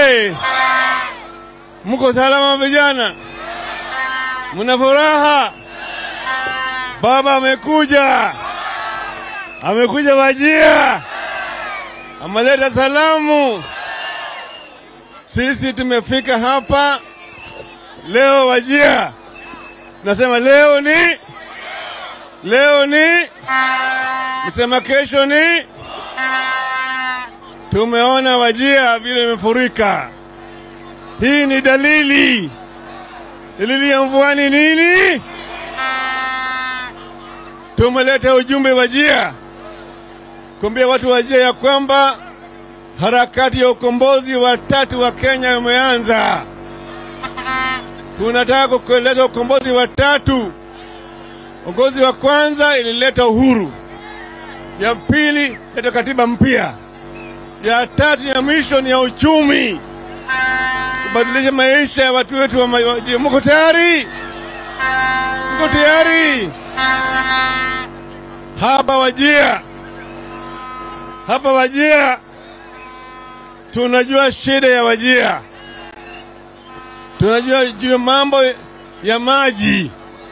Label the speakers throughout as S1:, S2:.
S1: oye! Mko salama vijana? Mna furaha? Baba amekuja, amekuja Wajia, ameleta salamu. Sisi tumefika hapa leo Wajia, nasema leo ni leo ni msema kesho ni tumeona Wajia vile imefurika. Hii ni dalili. Dalili ya mvua ni nini? Tumeleta ujumbe Wajia kuambia watu Wajia ya kwamba harakati ya ukombozi wa tatu wa Kenya umeanza. Tunataka kueleza ukombozi wa tatu. Ukombozi wa kwanza ilileta uhuru, ya pili leta katiba mpya, ya tatu ya mwisho ni ya uchumi, kubadilisha maisha ya watu wetu wa Wajia. Mko tayari? Mko tayari? Hapa Wajia, hapa Wajia tunajua shida ya Wajia, tunajua juu ya mambo ya maji,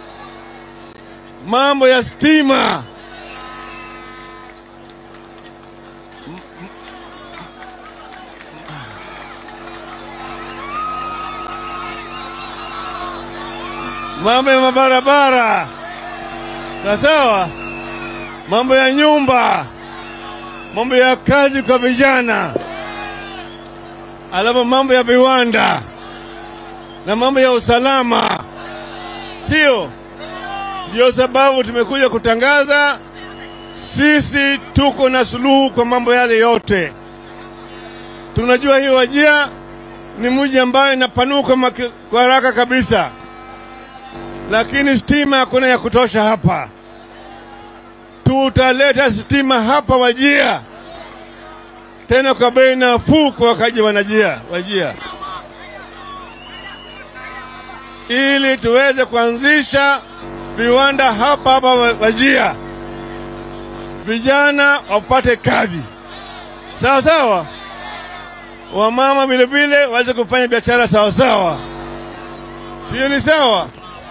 S1: mambo ya stima, mambo ya mabarabara, sawa sawa, mambo ya nyumba, mambo ya kazi kwa vijana, alafu mambo ya viwanda na mambo ya usalama, sio? Ndio sababu tumekuja kutangaza sisi tuko na suluhu kwa mambo yale yote. Tunajua hii Wajia ni mji ambayo inapanuka maki- kwa haraka kabisa, lakini stima hakuna ya kutosha hapa. Tutaleta stima hapa Wajia, tena kwa bei nafuu kwa wakaji wanajia Wajia, ili tuweze kuanzisha viwanda hapa hapa Wajia, vijana wapate kazi sawa sawa, wamama vile vile waweze kufanya biashara sawa sawa, sio? Ni sawa.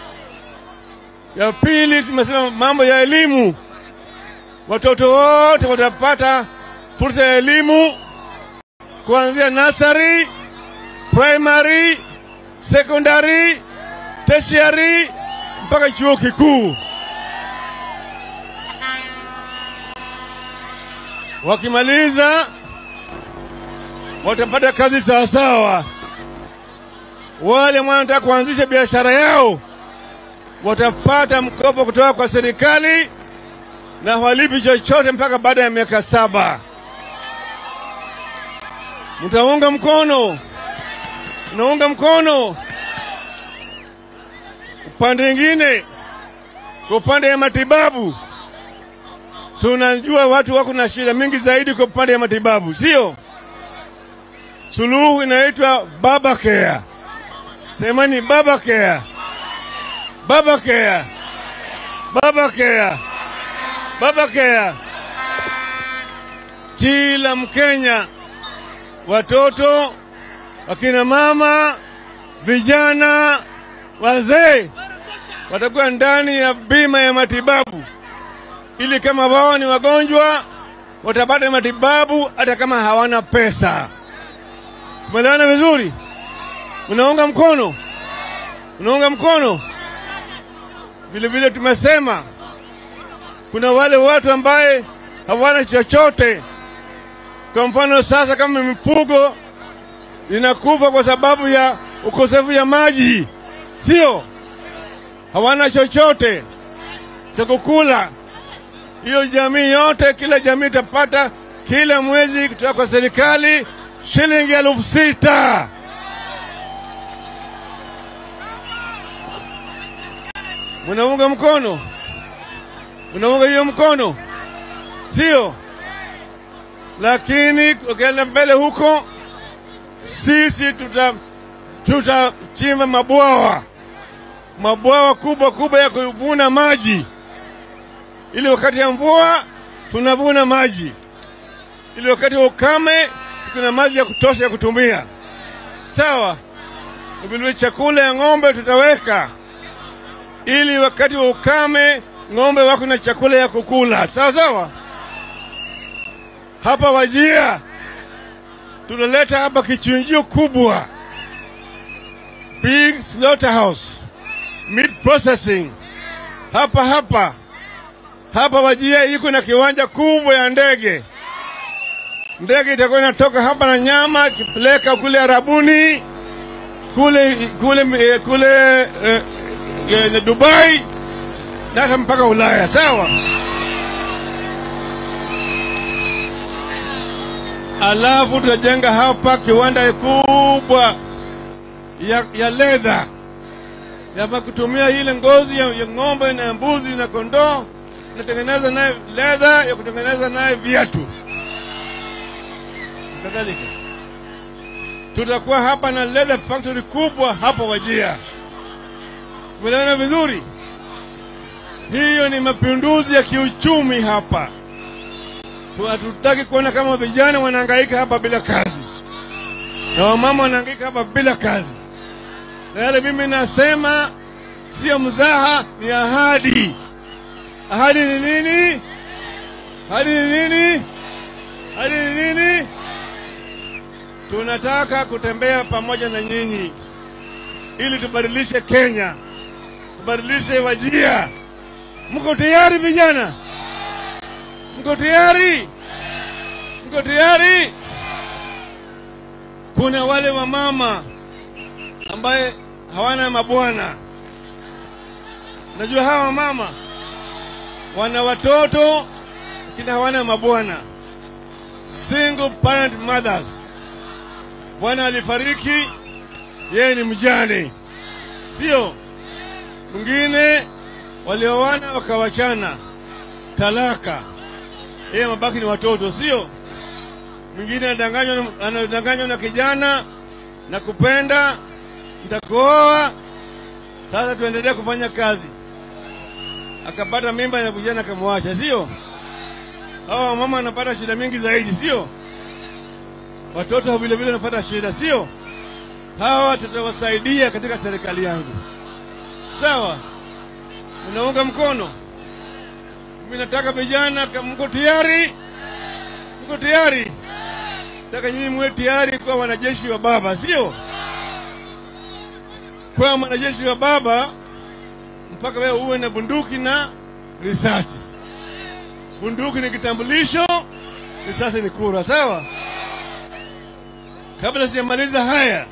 S1: Ya pili, tumesema mambo ya elimu, watoto wote watapata fursa ya elimu kuanzia nursery, primary, secondary, tertiary mpaka chuo kikuu. Wakimaliza watapata kazi sawasawa. Wale ambao wanataka kuanzisha biashara yao watapata mkopo kutoka kwa serikali na hawalipi chochote mpaka baada ya miaka saba. Mtaunga mkono? Unaunga mkono? Upande mwingine, kwa upande ya matibabu, tunajua watu wako na shida mingi zaidi kwa upande ya matibabu, sio? Suluhu inaitwa baba care. Semani baba care, baba care, baba care, baba care. Kila Mkenya, watoto, wakina mama, vijana, wazee watakuwa ndani ya bima ya matibabu, ili kama wao ni wagonjwa watapata matibabu hata kama hawana pesa. Umeelewana vizuri? Unaunga mkono? Unaunga mkono? Vile vile tumesema kuna wale watu ambaye hawana chochote. Kwa mfano sasa, kama mifugo inakufa kwa sababu ya ukosefu ya maji, sio? Hawana chochote cha kukula. Hiyo jamii yote, kila jamii itapata kila mwezi kutoka kwa serikali shilingi elfu sita. Munaunga mkono? Munaunga hiyo mkono, sio? Lakini ukienda mbele huko, sisi tuta tutachimba mabwawa mabwawa kubwa kubwa ya kuvuna maji, ili wakati ya mvua tunavuna maji, ili wakati wa ukame kuna maji ya kutosha ya kutumia. sawa. Vilevile chakula ya ng'ombe tutaweka, ili wakati wa ukame ng'ombe wako na chakula ya kukula, sawa sawa. Hapa Wajia tunaleta hapa kichinjio kubwa, big slaughterhouse, meat processing hapa hapa hapa Wajia iko na kiwanja kubwa ya ndege. Ndege itakuwa inatoka hapa na nyama ikipeleka kule Arabuni, kule kule eh, kule eh, eh, Dubai na hata mpaka Ulaya, sawa. Alafu tutajenga hapa kiwanda kubwa ya, ya leather ya kutumia ile ngozi ya, ya ng'ombe na mbuzi na kondoo tunatengeneza naye leather ya kutengeneza naye viatu kadhalika. Tutakuwa hapa na leather factory kubwa hapa Wajia. Umeelewana vizuri? Hiyo ni mapinduzi ya kiuchumi hapa. Tu- Hatutaki kuona kama vijana wanahangaika hapa bila kazi na wamama wanahangaika hapa bila kazi, na yale mimi nasema sio mzaha, ni ahadi. Ahadi ni nini? Ahadi ni nini? Ahadi ni nini? Tunataka kutembea pamoja na nyinyi ili tubadilishe Kenya, tubadilishe Wajia. Mko tayari vijana? Mko tayari? Mko tayari? Kuna wale wamama ambaye hawana mabwana. Najua hawa mama wana watoto lakini hawana mabwana, single parent mothers. Bwana alifariki, yeye ni mjane, sio mwingine. Walioana wakawachana, talaka, yeye mabaki ni watoto, sio mwingine. Anadanganywa na- anadanganywa na kijana na kupenda, nitakuoa sasa, tuendelee kufanya kazi akapata mimba na vijana akamwacha, sio? Hawa mama anapata shida mingi zaidi, sio? Watoto vile vile wanapata shida, sio? Hawa tutawasaidia katika serikali yangu, sawa? Unaunga mkono? Mimi nataka vijana, kama mko tayari? Mko tayari? Nataka nyinyi muwe tayari kuwa wanajeshi wa baba, sio? Kwa mwanajeshi wa baba mpaka wewe uwe na bunduki na risasi. Bunduki ni kitambulisho, risasi ni kura, sawa? Kabla sijamaliza haya,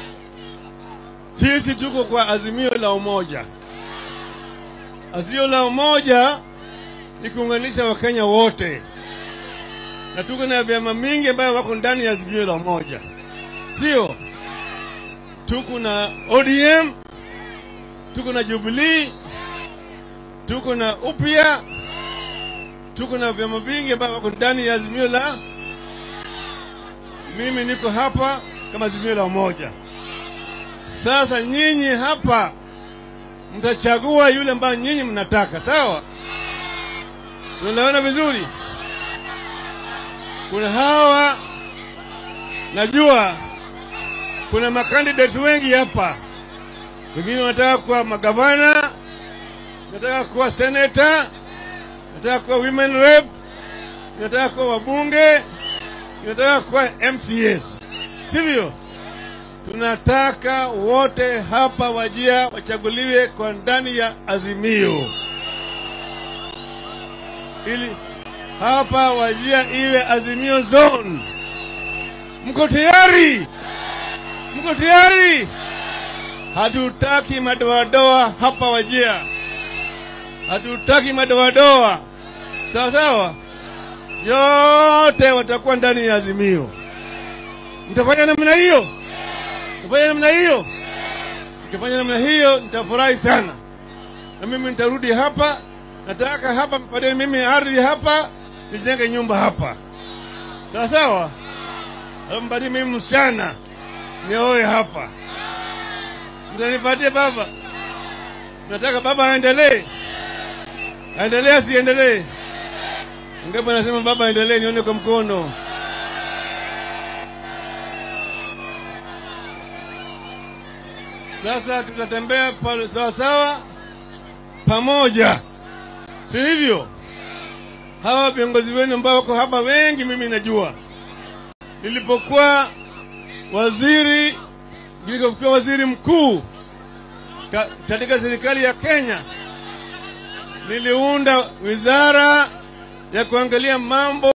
S1: sisi tuko kwa azimio la umoja. Azimio la umoja ni kuunganisha Wakenya wote, na tuko na vyama mingi ambayo wako ndani ya azimio la umoja, sio? Tuko na ODM, tuko na Jubilee, tuko na upya, tuko na vyama vingi ambavyo wako ndani ya azimio la. Mimi niko hapa kama azimio la umoja. Sasa nyinyi hapa mtachagua yule ambaye nyinyi mnataka, sawa? Tunaelewana vizuri? Kuna hawa, najua kuna makandidates wengi hapa wengine wanataka kuwa magavana, nataka kuwa seneta, nataka kuwa women rep, nataka kuwa wabunge, nataka kuwa MCS, sivyo? Tunataka wote hapa Wajia wachaguliwe kwa ndani ya Azimio, ili hapa Wajia iwe Azimio zone. Mko tayari? Mko tayari? Hatutaki madoadoa hapa Wajia, hatutaki madoadoa. Sawa sawa, yote watakuwa ndani ya Azimio. Mtafanya namna hiyo, mtafanya namna hiyo. Nikifanya namna hiyo, nitafurahi sana, na mimi nitarudi hapa. Nataka hapa mpatie mimi ardhi hapa, nijenge nyumba hapa, sawa sawa. Alafu mpatie mimi msichana, nioe hapa Mtanipatie baba? Nataka baba aendelee, aendelee asiendelee? Ngapi anasema baba aendelee? Nione kwa mkono. Sasa tutatembea pale sawa sawa pamoja, si hivyo? Hawa viongozi wenu ambao wako hapa wengi, mimi najua nilipokuwa waziri, nilipokuwa waziri mkuu ka- katika serikali ya Kenya, niliunda wizara ya kuangalia mambo